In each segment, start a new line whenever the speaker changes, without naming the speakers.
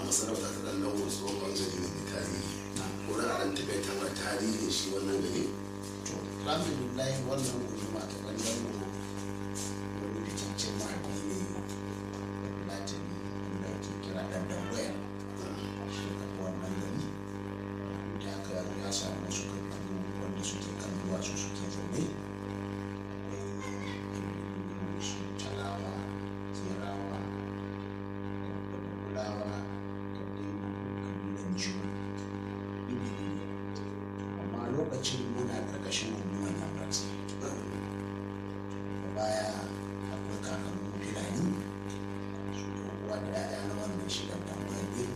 masarauta ta ɗan dawo tsohon bangare ne mai tarihi ko da a ɗan taƙaita mana tarihin shi wannan gari
to alhamdulillah wannan guduma ta ɗan dawo wani fitaccen mahaifi ne latini wanda ake kira ɗan dangwaya shi ya kafa wannan gari da haka ya samu wasu kabilu wanda suke kan duwatsu suke zaune akwai su talawa tsirawa da bulawa da ɗin kabilan jiwu amma lokacin muna ƙarƙashin hukumar yamratsi da baya akwai kakannin filani su da uwa da ya'ya na wannan shigar da ɗin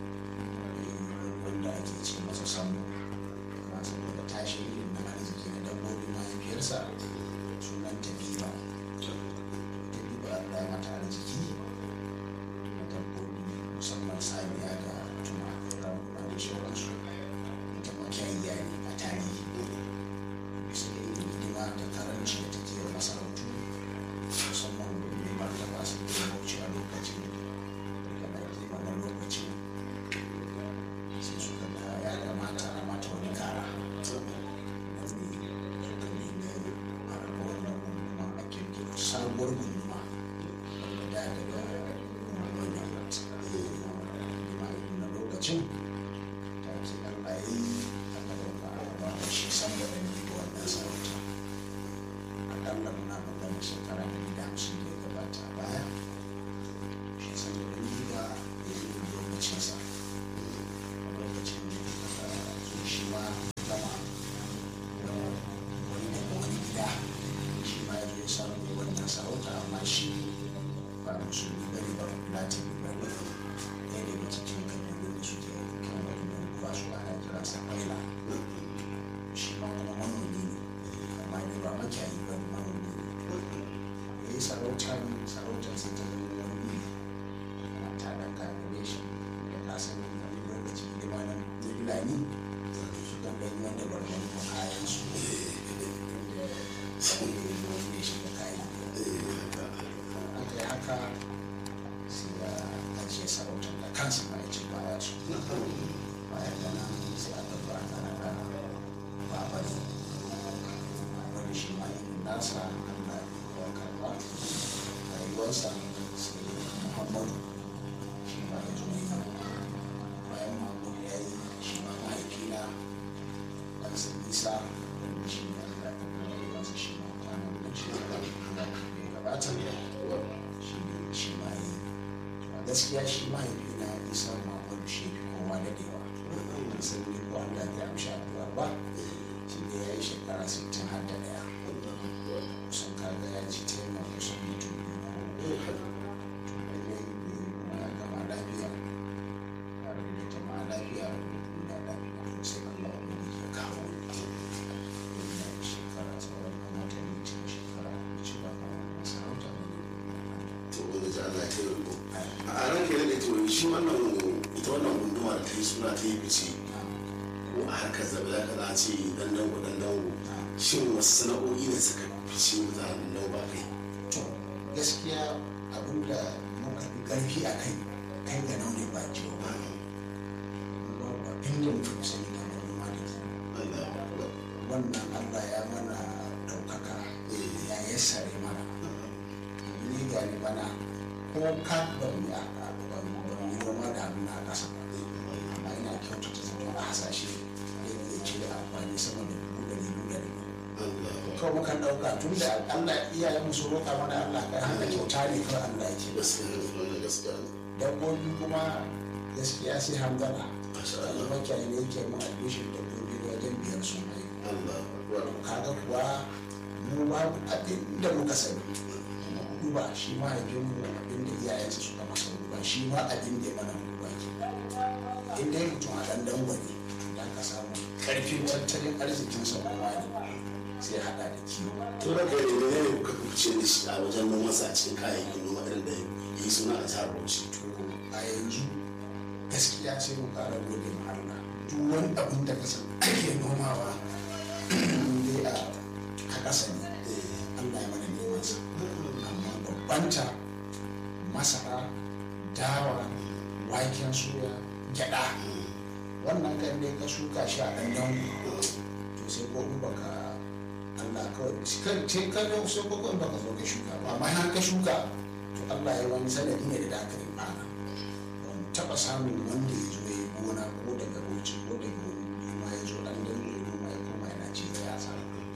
wanda ake ce masa samu kuma saboda tashi irin na arziki na dabbobi mahaifiyarsa sunan tabiba tabiba Allah ya mata arziki na dabbobi musamman saniya da tuma raguna da sauransu ita makiyayya ne a tarihi bisa da irin hidima da karanci da take wa masarautu musamman mai martaba su ke bauchi a lokacin da na kima na lokacin sai suka ga ya kamata a mata wani kara wani suka nemi a raba wannan gunduma a kirkiro sabuwar gunduma wanda da daga gundumar yammat na lokacin ta ce allah ya yi aka dauka a ba da shi san da ɗan yi wannan sarauta akalla muna magana shekara ɗari da hamsin da ya gabata a baya shi san da ɗan yi ba ya yi lokacinsa lokacin da su shi ma gama da wani daga wani gida shi ma ya zo ya samu wannan sarauta amma shi ba musulmi ba ne ba latin ba ne ɗaya daga cikin kabilun da suke kan wannan kuwa su ana kira sa kwaila shi ma kuma manomi ne amma ne ba makiyayi ba manomi ne ya yi sarauta ne sarautar sai ta zama wani ana ta ɗan gagare shi da ka sani wani lokaci hidima na fulani su kan ɗan yi wanda barban ko kayan su saboda yi wani ne shi da kayan aka yi haka sai ya ajiye sarautar da kansa ma ya ce baya su bayan da nan sai aka zo aka naɗa babari babari shi ma irin nasa allah ya karɓa rayuwarsa sai muhammadu shi ma ya zo yi bayan mahmud ya yi shi ma mahaifina ɗan sa nisa wanda shi ne allah ya karɓa masa shi ma kwanan da shi da ya gabata shi ne shi ma yi a gaskiya shi mahaifina isa mahmud shi fi kowa daɗewa ban san ni ko allah ya amshi addu'a ba shi ne ya yi shekara 60 har da ɗaya kusan kaga ya ji ta yana kusan mutum biyu ko ya gama lafiya ya rabu da jama'a lafiya ya rabu da duniya lafiya to sai Allah wani ya kawo ina da shekara tsawon kan watanni cikin shekara da ci ba kan sarauta ne
to wanda ji Allah ta yi riko a ran ke da to shi wannan ita wannan gunduma da ta yi suna ta yi fice ko a harkar zabe za ka za a ce dan dango dan dango shin wasu sana'o'i ne suka fice mutanen dango ba kai
to gaskiya abinda muka fi ƙarfi a kai kai ga naune ba jiyo ba ba inda mutum sani kamar noma da kiwo
Allah
wannan Allah ya mana ɗaukaka ya yassare mana ni ga ni bana ko ka ban yi a ban ban yi noma da hannu na ƙasa ba amma ina kyautata zaton a hasashe zai iya cire amfani sama da dubu ɗari biyu da dubu
Allah
kawai mukan ɗauka tun da Allah iyayen mu sun roƙa mana Allah kai haka kyauta ne kawai Allah yake
gaskiya ne wannan gaskiya ne
dabbobi kuma gaskiya sai hamdala
masha
wani
Allah
makiyayi ne yake mun albishin dabbobi wajen biyar sun haihu
Allah akbar
kaga kuwa mu babu abin da muka sani duba shi mahaifinmu abin da iyayensa suka masa duba shi ma abin da ya mana duba ke in dai mutum a ɗan dangwane da ka samu ƙarfin tattalin arzikinsa kuma ne sai haɗa da kiwo
to da kai ne ne kuka fice da shi a wajen noman sa a cikin kayayyakin noma irin da yi suna a jihar Bauchi
to a yanzu gaskiya sai mu ƙara gode ma Allah duk wani abin da ka san ake nomawa dai a a ƙasa ne Allah ya mana neman sa amma babbanta masara dawa waken suya gyada wannan kan dai ka shuka shi a ɗan dango to sai ko in baka Allah kawai kan ce kan yau sai ko in baka zo ka shuka ba amma har ka shuka to Allah ya wani sanadi ne da aka yi mana ban taɓa samun wanda ya zo ya yi gona ko daga bauchi ko daga wani ma ya zo ɗan dango ya noma ya koma yana ci da yasa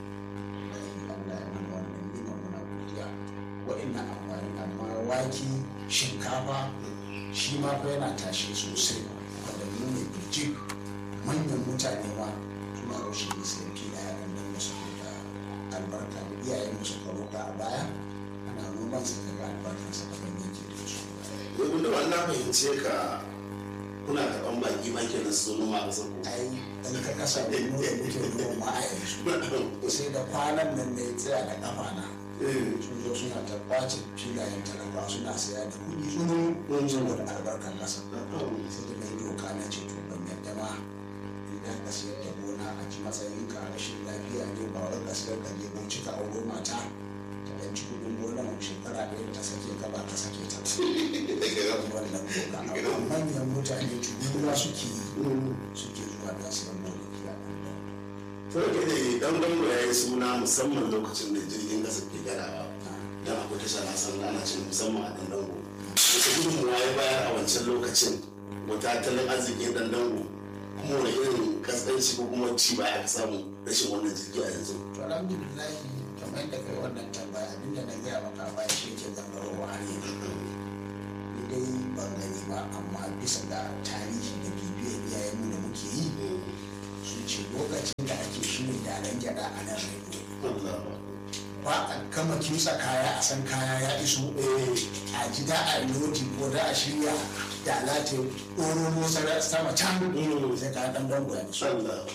Allah ya mana wannan nima muna godiya wa'annan amfani amma wake shinkafa shi ma fa yana tashe sosai wanda mu ne birjik manyan mutane ma suna raushe ne sai fila ya ɗan dan musu da albarka da iyayen musu roƙa a baya ana noman sa daga albarkansa da ban yake da su
domin da wannan fahimce ka kuna karɓan baki ma kenan su zo noma a ƙasar ku
ai dan ka kasa da mu da muke noma a yanzu sai da kwanan nan ne tsaya da kafa na sun zo suna ta kwace filayen talaka suna saya da kuɗi sun saboda albarkar ƙasa sai da mai doka na ce to ban yadda ma idan ka sayar da gona a ji matsayin ka rashin lafiya ne ba wai ka sayar da lebo cika auro mata ta ɗan ci kuɗin gona mu shekara ɗaya ta sake ka ba ta sake ta wannan doka amma manyan mutane turuwa suke yi suke zuwa da su yan gonaki a nan
Farko da dan dango ya yi suna musamman lokacin da jirgin ƙasa ke gadawa don akwai tasha na san ana cin musamman a dan dango. Wata gudunmuwa ya bayar a wancan lokacin wata tattalin arzikin dan dango kuma wani irin kasance ko kuma ci baya aka samu rashin wannan jirgi a yanzu.
to alhamdulillah kamar yadda kai wannan tambaya abinda na gaya maka a baya shi ke zangarowa har yanzu ni dai ban gani ba amma bisa ga tarihi da bibiyar iyayenmu da muke yi sun ce lokacin da ake shirin daren gyada a nan rediyo ba a kama kimsa kaya a san kaya ya iso a ji da a lodi ko da a shirya da lati ɗoro sama can sai ka ɗan dango ya iso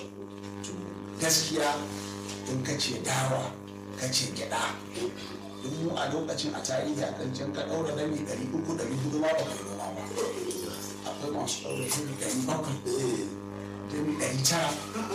gaskiya in ka ce dawa ka ce gyada in mu a lokacin a tarihi a kan can ka ɗaura dami ɗari uku ɗari hudu ma ba kai noma ba akwai masu ɗaura dami ɗari bakwai dami ɗari tara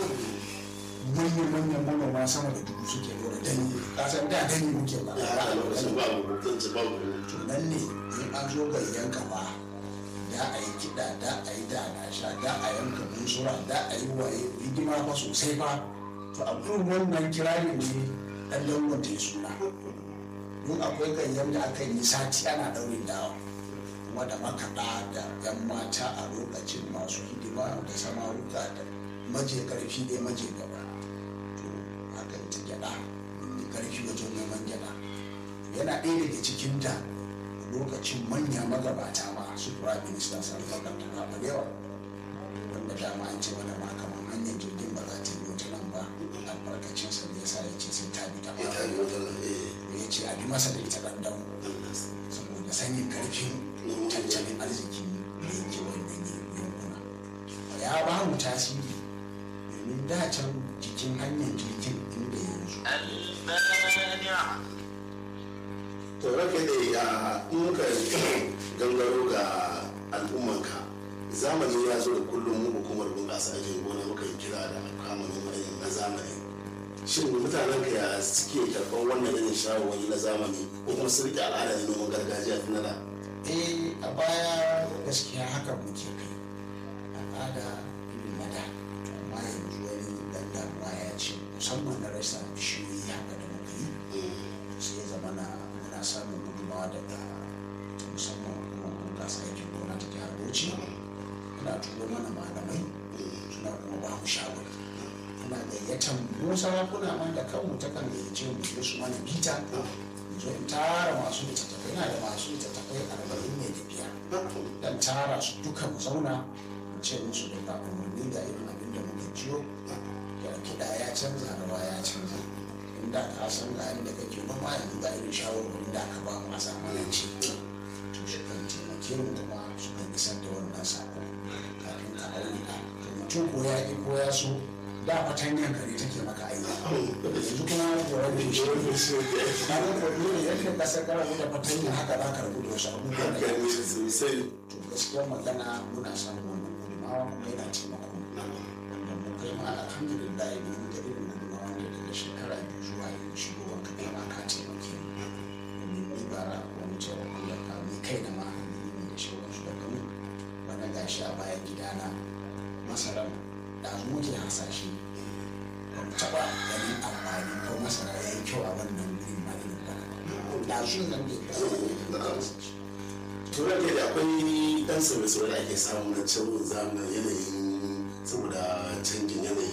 manyan manyan manoma sama da dubu suke ɗaura dami kasan da dami muke ba
a lokacin ba rubutun ci ba rubutu.
to nan ne in an zo gayyan ka ba da a yi kiɗa da a yi da na sha da a yanka bunsura da a yi waye hidima fa sosai ba to a irin wannan kirarin ne ɗan langon ta yi suna don akwai ganyen da aka yi sati ana ɗaurin dawa kuma da makaɗa da yan mata a lokacin masu hidima da samaruka da maje ƙarfi ɗaya maje gaba to haka ita gyaɗa mai ƙarfi wajen neman gyaɗa yana ɗaya daga cikin da lokacin manya magabata ma su prime minister sun bakar ta ba yawa wanda dama an ce mana ma kamar hanyar jirgin ba za ta yi wata nan ba albarkacin sa ne yasa ya ce sai ta bi ta
Ita ne
ba
wajen eh,
ya ce a bi masa da ita ɗanɗan saboda sanin karfin tattalin arziki da yake wannan yankuna ya ba mu tasiri domin da can jikin hanyar jirgin inda yanzu
المانع
to rake da a muka gangaro ga al'ummanka zamani ya zo da kullum mu hukumar bunƙasa aikin gona muka yi kira da kama noma irin na zamani shin mutanen ka ya suke karɓar wannan irin shawarwari na zamani ko kuma su rike al'ada ne noman gargajiya tun da
eh a baya gaskiya haka muke kai al'ada irin na da amma yanzu wani dan damuwa ya ce musamman na rasa bishiyoyi haka da muka yi sai ya zama na muna samun gudunmawa daga ta musamman hukumar bunƙasa aikin gona ta jihar bauchi ana turo mana malamai suna kuma ba mu shawari ana gayyatar mu sarakuna man da kanmu ta kan gayyace mu je su mana bita zo in tara masu littattafai na da masu littattafai arba'in ne da biyar dan tara su duka mu zauna mu ce musu da ga umarni da irin abin da muke jiyo da kiɗa ya canza rawa ya canza inda ka san ga inda kake noma yanzu ga irin shawarwarin da aka ba mu a zamanance to shi kan taimake mu kuma su kan isar da wannan sako kafin ka aure ka to mutum ko ya ƙi ko ya so da fatanyan kare take maka aiki yanzu kuma da wani shi na ga ko dole yadda ka san kana da fatanya haka za ka rabu da wasu abubuwa da yawa
sosai
to gaskiyar magana muna samun wannan gudunmawa kuma yana taimako wanda mu kai ma alhamdulillah mun ga irin gudunmawa ne daga shekara biyu zuwa yanzu shigowar ka kai ma ka taimake mu domin ni bara wani taimakon da ka ni kai da ma ni da shawararsu da mu ban hasashe ba mu taɓa ganin amfani ko masara ya yi kyau a wannan wurin ma irin ba da shi nan ne da
turan da akwai dan sauye-sauye da ake samu na canjin zamani yanayin saboda canjin yanayi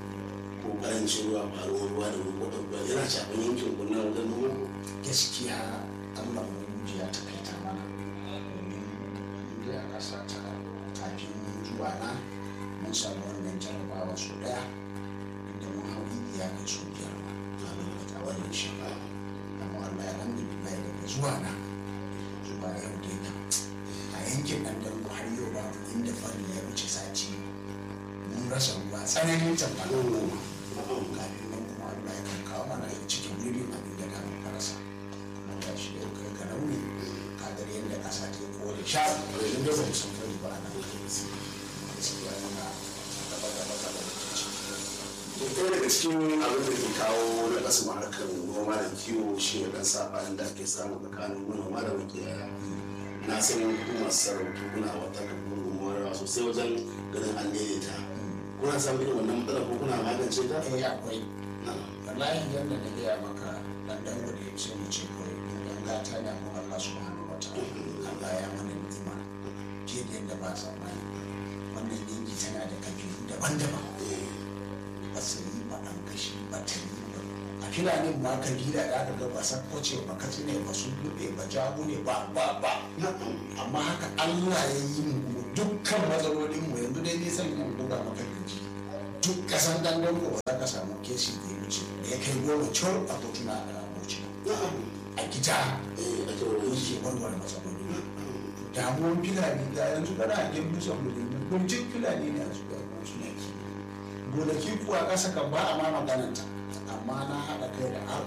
ko karancin ruwa faruwar ruwa da ruwa ruwa yana shafin yankin kuna wajen noma
gaskiya allah ubangiji ya takaita mana domin inda a ƙasa ta kafin zuwa na mun samu wannan jarabawa su ɗaya inda mun hau ya kai su biyar ma a wannan shekara amma allah ya alhamdulillah daga zuwa na zuwa yau dai kam a yankin nan da har yau babu inda fari ya wuce sati mun rasa ruwa tsananin tambarin goma kafin nan kuma allah ya kan kawo mana cikin wurin abin da da muka rasa amma ga shi da kai ga rauni kadar yadda ƙasa ta yi kore sha yanzu da ba mu san fari ba a nan gaskiya yana gaba gaba gaba da ke ciki
ɗaya daga cikin abin da ke kawo na ƙasa harkar noma da kiwo shi ne ɗan saɓanin da ake samu tsakanin manoma da makiyaya na san hukumar sarautu kuna wata gudunmuwar sosai wajen ganin an daidaita kuna samun irin wannan matsalar ko kuna magance ta?
eh akwai
na
wallahi yadda na gaya maka dan dan gode sai mu ce kawai dan gata ne kuma Allah subhanahu wataala Allah ya mana ni'ima ke da yadda ba sa mai wannan yanki tana da kabilu daban-daban ba su yi ba an kashi ba ta yi ba a filanin ma kabila da aka ga ba sakkoce ba katsi ne ba su lube ba jago ne ba ba ba amma haka Allah ya yi mu kuma dukkan matsalolin mu yanzu dai nisan yin buga maka kirji duk kasan dangon ko ba za ka samu kesi da ya wuce da ya kai goma cur a kotuna da aboci a gida yake warware matsaloli damuwan filani da yanzu kana a gyan musa mulini kurjin filani ne a zuwa suna ki gonaki kuwa ƙasa kan ba a ma magananta amma na haɗa kai da